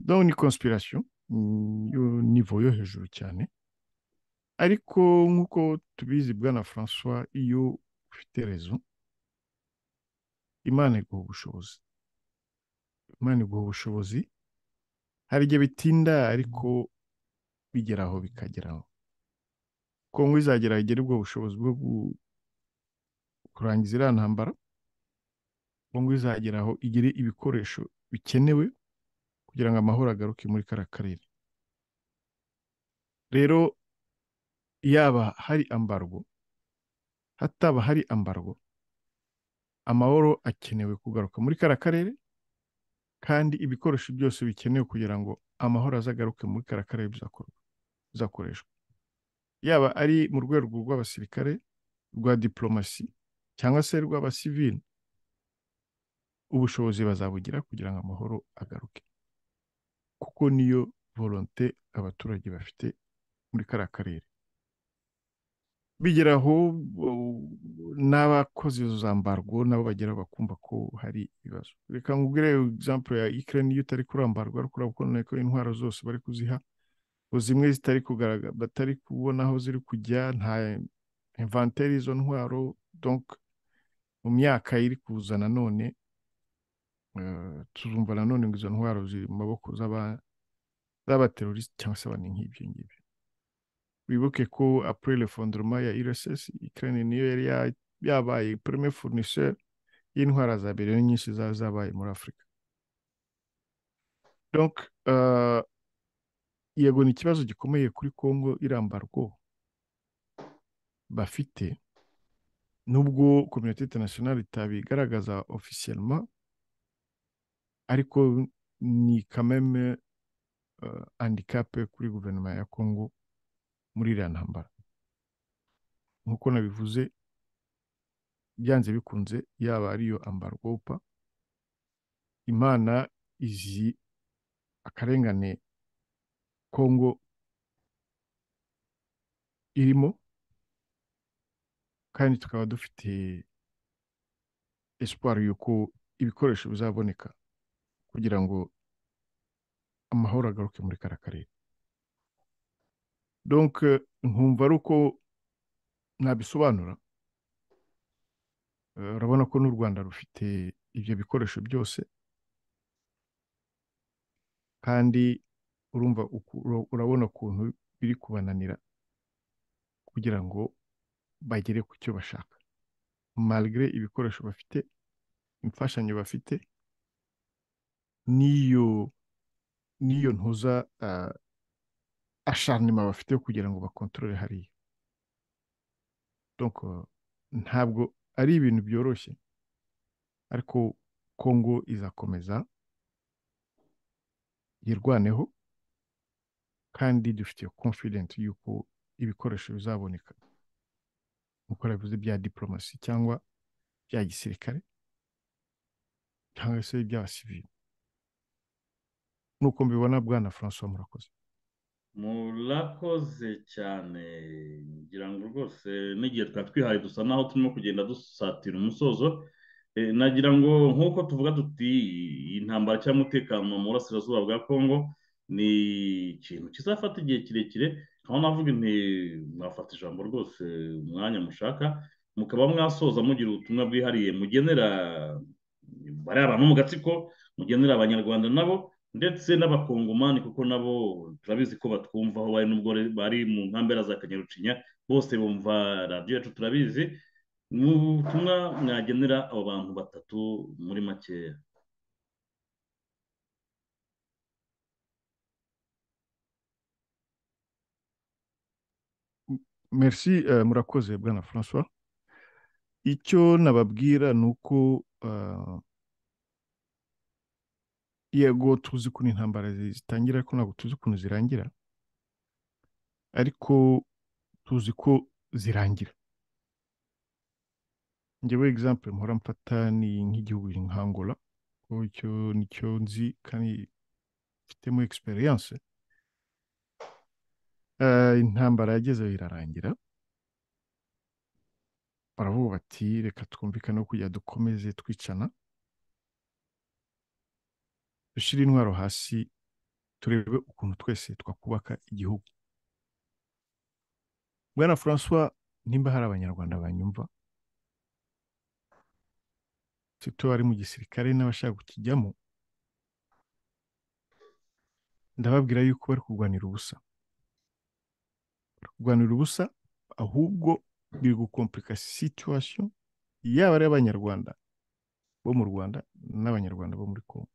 donc ni conspiration mm, yo niveau yo hejuru cyane ariko nk'uko tubizi bwana francois iyo ufite rezo imana iguha ubushobozi imana iguha ubushobozi hari igihe bitinda ariko bigeraho bikageraho kongo izagera igera ubwo bushobozi bwo gu- kurangiza iriya ntambara kongo izagera aho igire ibikoresho bikenewe kugira ngo amahoro agaruke muri kariya karere rero yaba hari ambargo hataba hari ambargo amahoro akenewe kugaruka muri kariya karere kandi ibikoresho byose bikenewe kugira ngo amahoro azagaruke muri kariya karere bizakorwa bizakoreshwa yaba ari mu rwego rw'abasirikare rwa diplomasi cyangwa se rw'abasivili ubushobozi bazabugira kugira ngo amahoro agaruke kuko niyo volonte abaturage bafite muri kariya karere bigeraho uh, n'abakoze izo za mbargo nabo bagera bakumva ko hari ibibazo reka nkubwire example ya Ukraine iyo utari kurambarwa ariko urabona ko intwaro zose bari kuziha ngo zimwe zitari kugaragara batari kubona aho ziri kujya nta inventaire y'izo ntwaro donc mu myaka iri kuza nanone eh, tuzumva nanone ngo izo ntwaro ziri mu maboko z'aba- z'abateroriste cyangwa se abantu nk'ibyo ngibyo wibuke ko après le fondement ya RSS Ukraine niyo yari ya- yabaye premier fournisseur y'intwara za mbere nyinshi zari zabaye muri Afurika donc uh, yego ni ikibazo gikomeye kuri Congo irambarwo bafite nubwo communauté internationale itabigaragaza officiellement ariko ni quand même uh, handicap kuri guverinoma ya Congo muri iriya ntambara nk'uko nabivuze byanze bikunze yaba ariyo ambarwopa imana izi akarengane kongo irimo kandi tukaba dufite esipari y'uko ibikoresho bizaboneka kugira ngo amahoro agaruke muri kariya karere donke nkumva ari uko nabisobanura Eh, urabona ko n'u rwanda rufite ibyo bikoresho byose kandi urumva uku- ura- urabona ukuntu biri kubananira kugira ngo bagere ku cyo bashaka malgré ibikoresho bafite imfashanyo bafite n'iyo n'iyo ntuza ah, acharnement bafite yo kugira ngo bakontorore hariya donc eh, ntabwo ari ibintu byoroshye ariko kongo izakomeza yirwaneho kandi dufite confidence yuko ibikoresho bizaboneka nk'uko bivuze bya diplomasi cyangwa bya gisirikare cyangwa se iby'abasivili nuko mbibona bwana francois murakoze murakoze cyane ngira ngo rwose n'igihe twari twihaye dusa naho turimo kugenda dusatira umusozo Eh, nagira ngo nk'uko tuvuga tuti iyi ntambara cyangwa umutekano mu burasirazuba bwa kongo ni ikintu kizafata igihe kirekire aho navuga nti mwafata ijambo rwose umwanya mushaka mukaba mwasoza mugira ubutumwa bwihariye mugenera bariya bantu mu gatsiko mugenera abanyarwanda nabo ndetse n'abakongomani kuko nabo turabizi ko batwumvaho bari n'ubwo re- bari mu nkambera za kanyarucinya bose bumva radiyo yacu turabizi ni ubutumwa mwagenera abo bantu batatu muri makeya merci eh, murakoze bwana francois icyo nababwira ni uko eh, yego tuzi ukuntu intambara zi- zitangira ariko ntabwo tuzi ukuntu zirangira ariko tuzi ko zirangira njyewe example mpora mfata ni nk'igihugu nka Angola kuko icyo nicyo nzi kandi mfitemo experience Eh, intambara yagezeho irarangira baravuga bati reka twumvikane ko kujya dukomeze twicana dushyire intwaro hasi turebe ukuntu twese twakubaka igihugu bwana francois nimba hari abanyarwanda banyumva sito bari mu gisirikare n'abashaka kukijyamo ndababwira yuko bari kurwanira ubusa bari kurwanira ubusa ahubwo biri gukomplicate situation yaba ari abanyarwanda bo mu rwanda n'abanyarwanda bo muri congo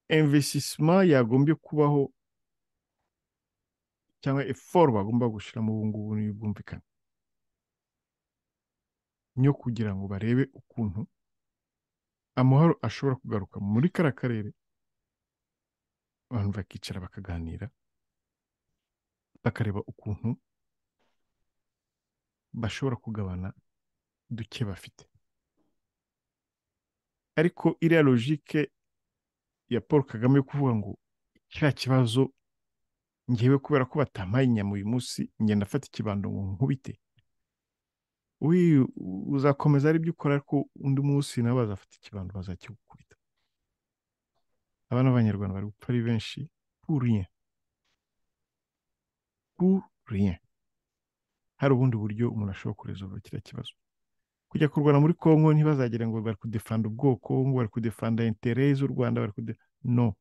investissement yagombye kubaho cyangwa effort bagomba gushyiramo ubu ngubu n'ubwumvikane yo kugira ngo barebe ukuntu amahoro ashobora kugaruka muri kariya karere abantu bakicara bakaganira bakareba ukuntu bashobora kugabana duke bafite ariko iriya logike ya paul kagame yo kuvuga ngo kiriya kibazo ngewe kubera ko batampaye inyama uyu munsi ngenda afata ikibando ngo nkubite uyu uzakomeza ari byo ukora ariko undi munsi nabo bazafata ikibando bazakigukubita abana b'abanyarwanda bari gupfa ari benshi pour rien pour rien hari ubundi buryo umuntu ashobora kuresolva kiriya kibazo kujya kurwana muri kongo ntibazagire ngo bari kudefanda ubwoko ngo bari kudefanda intere z'u rwanda bari kude no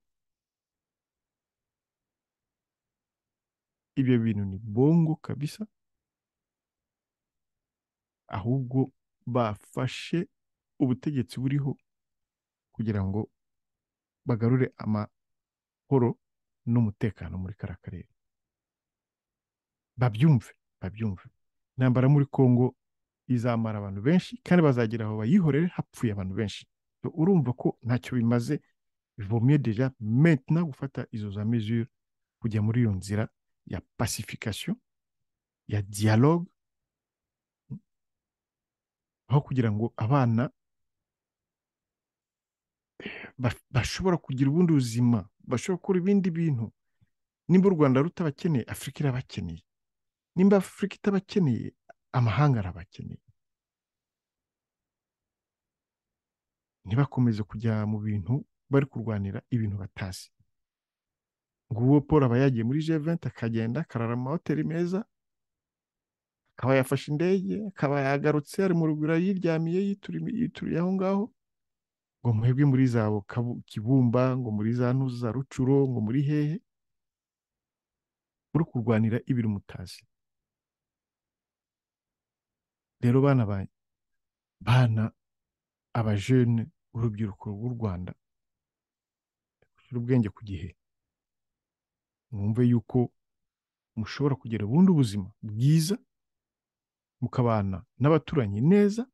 ibyo bintu ni bongo kabisa ahubwo bafashe ubutegetsi buriho kugira ngo bagarure amahoro n'umutekano muri kariya karere babyumve babyumve intambara muri kongo izamara abantu benshi kandi bazagera aho bayihorere hapfuye abantu benshi So, urumva ko ntacyo bimaze bivomye deja maintenant gufata izo za mesure kujya muri iyo nzira ya pacification ya dialogue aho kugira ngo abana ba- bashobora kugira ubundi buzima bashobora gukora ibindi bintu nimba u rwanda rutabakeneye afurika irabakeneye nimba afurika itabakeneye amahanga arabakeneye ntibakomeze kujya mu bintu bari kurwanira ibintu batazi ngo uwo paul aba yagiye muri G20 akagenda akarara mu mahoteli meza akaba yafashe indege akaba yagarutse ari mu rugura yiryamiye yituriye yituriye aho ngaho ngo muhebwe muri za Bukavu- kibumba ngo muri za ntuza rucuro ngo muri hehe muri kurwanira ibiri mutazi rero bana banjye bana abajene urubyiruko rw'u rwanda gushyira ubwenge ku gihe mwumve yuko mushobora kugira ubundi buzima bwiza mukabana n'abaturanyi neza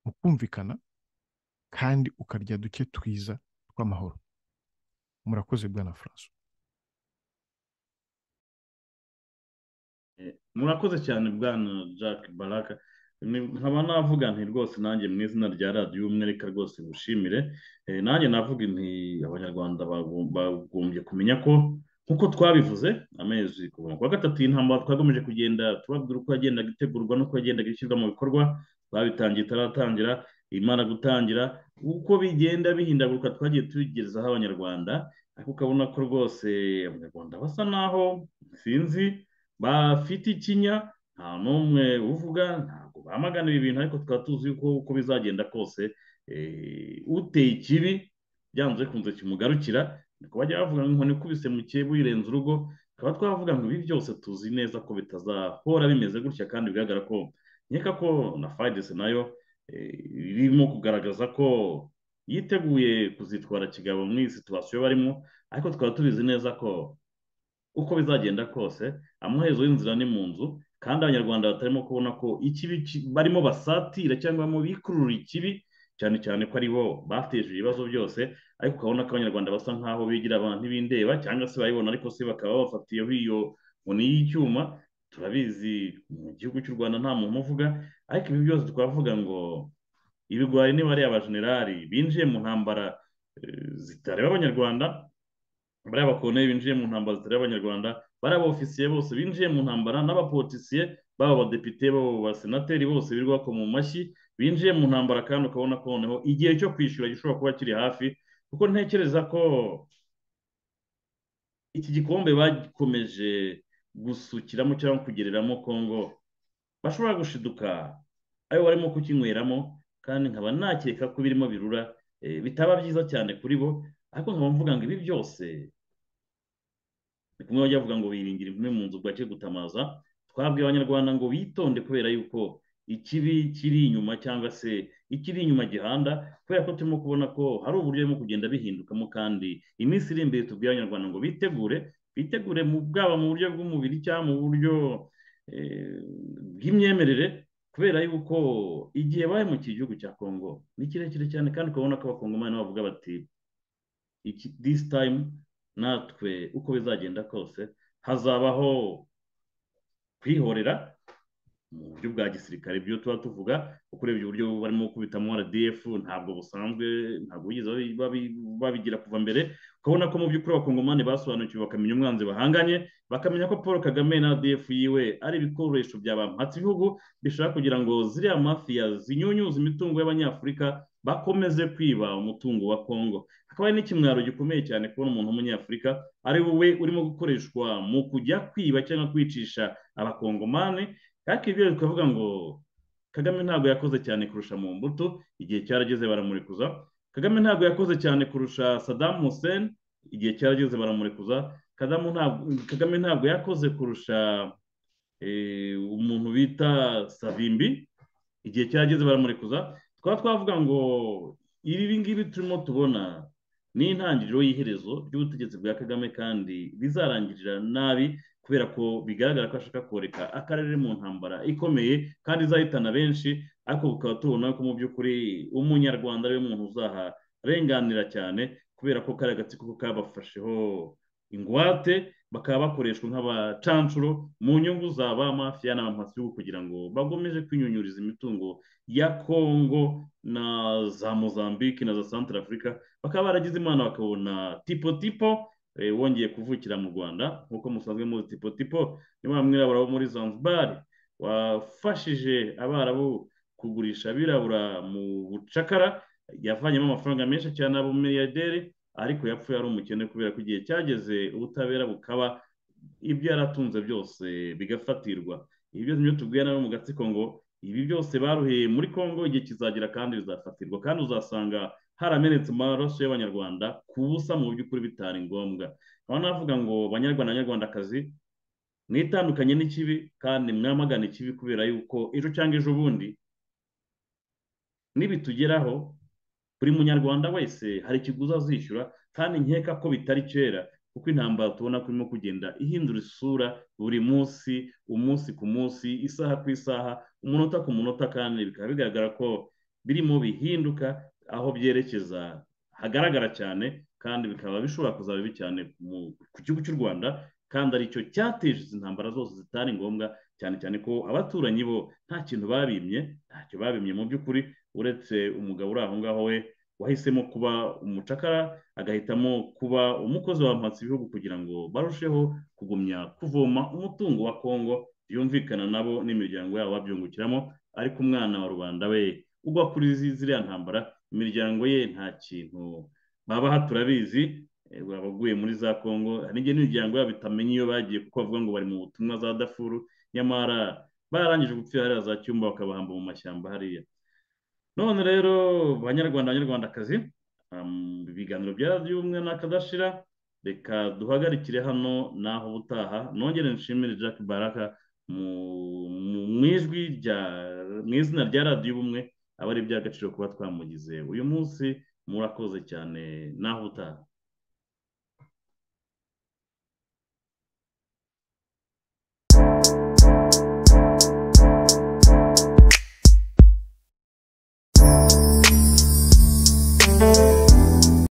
mukumvikana kandi ukarya duke twiza tw'amahoro murakoze bwana francois Eh, murakoze cyane bwana jack baraka Ni- nkaba navuga nti rwose nanjye mu izina rya radiyo umwe reka rwose ngushimire Eh, nanjye navuga nti abanyarwanda bagom- bagombye kumenya ko nk'uko twabivuze amezi kuva ku wa gatatu y'intambara twagomeje kugenda tubabwira uko yagendaga itegurwa n'uko yagendaga ishyirwa mu bikorwa twabitangiye itaratangira imana gutangira uko bigenda bihindaguruka twagiye tubigerezaho abanyarwanda ariko ukabona ko rwose abanyarwanda basa naho sinzi bafite ikinya nta n'umwe uvuga ntabwo bamagana ibi bintu ariko tukaba tuzi yuko uko bizagenda kose eh, uteye ikibi byanze kunze kimugarukira niko bajya bavuga ngo inkoni ikubise mu cyebu yirenze urugo tukaba twavuga ngo ibi byose tuzi neza ko bitazahora bimeze gutya kandi bigaragara ko nkeka ko na fayidesi nayo eh, irimo kugaragaza ko yiteguye kuzitwara kigabo muri iyi situwasiyo barimo ariko tukaba tubizi neza ko uko bizagenda kose amaherezo y'inzira ni mu nzu kandi abanyarwanda batarimo kubona ko ikibi ki- barimo basatira cyangwa barimo bikurura ikibi cyane cyane ko ari bo bateje ibibazo byose ariko ukabona ko abanyarwanda basa nkaho bigira abantu ntibindeba cyangwa se bayibona ariko se bakaba babafatiyeho iyo nkoni y'icyuma turabizi mu gihugu cy'u rwanda nta muntu uvuga ariko ibi byose twavuga ngo ibigwari niba ari abajenerali binjiye mu ntambara eh, zitareba abanyarwanda bariya bakorone binjiye mu ntambara zitari abanyarwanda bariya ofisiye bose binjiye mu ntambara n'abapolisiye baba abadepite baba abasenateri bose birirwa bakoma mu mashyi binjiye mu ntambara kandi ukabona ko noneho igihe cyo kwishyura gishobora kuba kiri hafi kuko ntekereza ko iki gikombe bakomeje gusukiramo cyangwa kugereramo Kongo bashobora gushiduka ayo barimo kukinyweramo kandi nkaba nakeka ko birimo birura eh, bitaba byiza cyane kuri bo ariko nkaba mvuga ngo ibi byose ni kumwe bajya bavuga ngo biringira imvune mu nzu bwake gutamaza twabwiye abanyarwanda ngo bitonde kubera yuko ikibi kiri inyuma cyangwa se ikiri inyuma gihanda kubera ko turimo kubona ko hari uburyo burimo kugenda bihindukamo kandi iminsi iri imbere tubwira abanyarwanda ngo bitegure bitegure mu bwaba mu buryo bw'umubiri cyangwa mu buryo eh, bw'imyemerere kubera yuko igihe bahemukiye igihugu cya kongo ni kirekire cyane kandi ukabona ko abakongomani bavuga bati iki this time natwe uko bizagenda kose hazabaho kwihorera mu buryo bwa gisirikare ibyo tuba tuvuga ukureba uburyo barimo kubitamo RDF ntabwo busanzwe ntabwo bigeze babi- babi- babigira kuva mbere ukabona ko mu by'ukuri abakongomani basobanukiwe bakamenya umwanzi bahanganye bakamenya ko paul kagame na RDF yiwe ari ibikoresho bya bampatse ibihugu bishaka kugira ngo ziriya mafiya zinyunyuze imitungo y'abanyafurika bakomeze kwiba umutungo wa kongo hakaba hari n'ikimwaro gikomeye cyane kubona umuntu w'umunyafurika ari wowe urimo gukoreshwa mu kujya kwiba cyangwa kwicisha abakongomani ariko ibyo tukavuga ngo kagame ntabwo yakoze cyane kurusha mu mbuto igihe cyarageze baramurekuza kagame ntabwo yakoze cyane kurusha Saddam Hussein igihe cyarageze baramurekuza Kagame ntabwo kagame ntabwo yakoze kurusha eh, umuntu bita savimbi igihe cyarageze baramurekuza twaba twavuga ngo ibi ngibi turimo tubona ni intangiriro y'iherezo ry'ubutegetsi bwa kagame kandi bizarangirira nabi kubera ko bigaragara ko ashaka koreka akarere mu ntambara ikomeye kandi izahitana benshi ariko bukaba tubona ko mu by'ukuri umunyarwanda ariwe muntu uzaharenganira cyane kubera ko kariya agatsiko ko kabafasheho ingwate bakaba bakoreshwa nk'abacanshuro mu nyungu za ba mafiya n'abamasi kugira ngo bagomeje kwinyunyuriza imitungo ya kongo na za mozambique na za centre africa bakaba baragize imana bakabona tipo tipo eh, wongeye kuvukira mu rwanda nk'uko musanzwe muzi tipo tipo ni wa mwirabura wo muri zanzibar wafashije abarabu kugurisha abirabura mu bucakara yavanyemo amafaranga menshi cyane aba umuriyaderi ariko yapfuye ari umukene kubera ko igihe cyageze ubutabera bukaba ibyo yaratunze byose bigafatirwa ibi byose nibyo tubwira nawe mu gatsiko ngo ibi byose baruheye muri congo igihe kizagera kandi bizafatirwa kandi uzasanga haramenetse amaraso y'abanyarwanda ku busa mu by'ukuri bitari ngombwa aho navuga ngo banyarwanda banyarwandakazi mwitandukanye n'ikibi kandi mwamagana ikibi kubera yuko ejo cyangwa ejo bundi nibitugeraho buri munyarwanda wese hari ikiguzi azishyura kandi nkeka ko bitari kera kuko intambara tubona ko irimo kugenda ihindura isura buri munsi umunsi ku munsi isaha ku isaha umunota ku munota kandi bikaba bigaragara ko birimo bihinduka aho byerekeza hagaragara cyane kandi bikaba bishobora kuzaba bibi cyane mu- ku gihugu cy'u rwanda kandi aricyo cyateje izi ntambara zose zitari ngombwa cyane cyane ko abaturanyi bo nta kintu babimye ntacyo babimye mu by'ukuri uretse umugabo uri aho ngaho we wahisemo kuba umucakara agahitamo kuba umukozi wamhatse ibihugu kugira ngo barusheho kugumya kuvoma umutungo wa kongo byumvikana nabo n'imiryango yabo babyungukiramo ariko umwana wa rubanda we ugwa kuri zi- ziriya ntambara imiryango ye nta kintu babaha turabizi eh, abaguye muri za kongo hari n'igihe n'imiryango yabo itamenya iyo bagiye kuko bavuga ngo bari mu butumwa za dafuru nyamara barangije gupfira hariya za cyumba bakabahamba mu mashyamba hariya none rero banyarwanda banyarwandakazi um, ibiganiro bya by'ubumwe n'akadashira reka duhagarikire hano naho ubutaha nongere nshimire jack baraka mu- mu mu ijwi rya mu izina rya radiyo ubumwe aba ari iby'agaciro kuba twamugize uyu munsi murakoze cyane naho ubutaha